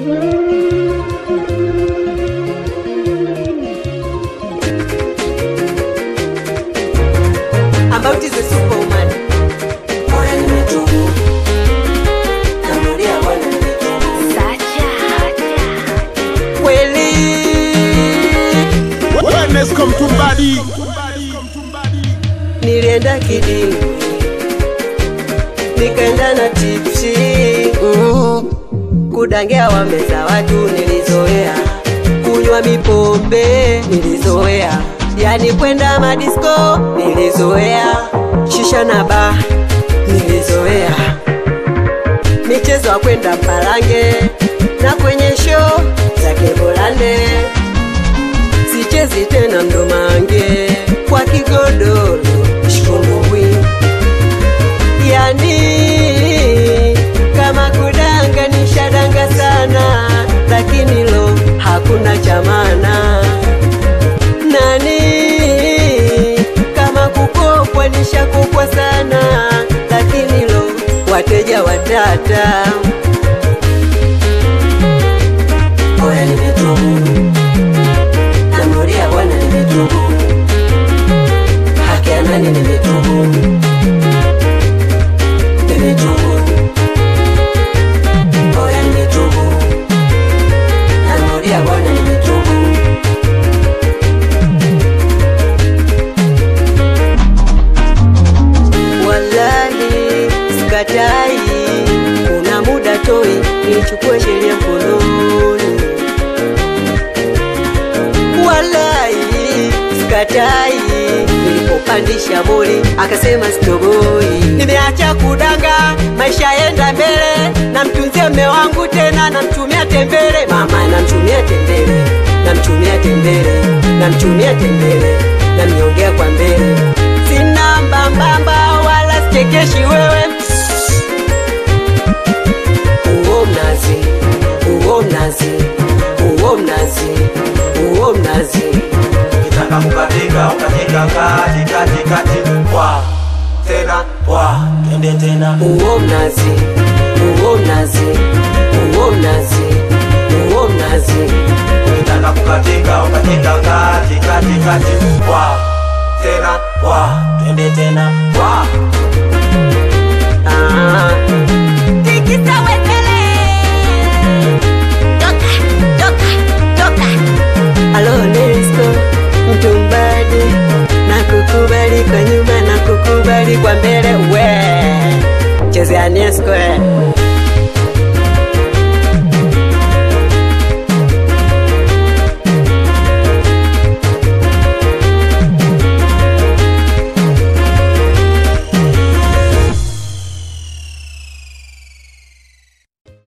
About is a superwoman. Bora nimetubu. Narudia Bwana nimetubu. Kweli Wellness come to body. nilienda kidini nikaenda na tipsi mm. kudangia wameza watu nilizoea kunywa mipombe nilizoea yani kwenda madisko nilizoea shisha na ba nilizoea michezo ya kwenda mpalange na kwenye show za kebolande sichezi tena mdomange kwa kigodoro shikumbubwi yani kama kudanga nishadanga sana lakini lo hakuna chamana nani kama kukopwa nishakopwa sana lakini lo wateja watata Bora nimetubu. Narudia Bwana nimetubu. Haki ya nani nimetubu. Nimetubu. Bora nimetubu. Narudia Bwana nimetubu. Wallahi sikatai, kuna muda toi nichukue sheria mkononi. Wallahi sikatai, nilipopandisha boli akasema sitoboi. Nimeacha kudanga, maisha yenda mbele, namtunzia mme wangu tena, namtumia tembele, mama namtumia tembele, namtumia tembele, namtumia tembele, namnyongea kwa mbele, sina mbambamba wala sichekeshi wewe uo mnazi, uo mnazi, uo mnazi, uo mnazi. Ukitaka kukatika ukatika kati kati kati kwa tena kwa twende tena uo mnazi, uo mnazi, uo mnazi, uo mnazi. ukitaka kukatika ukatika kati kati kati kwa tena kwa twende tena kwa Ah. Alo Nesco, mtumbadi na kukubali kwa nyuma na kukubali kwa mbele we chezea Nesco eh.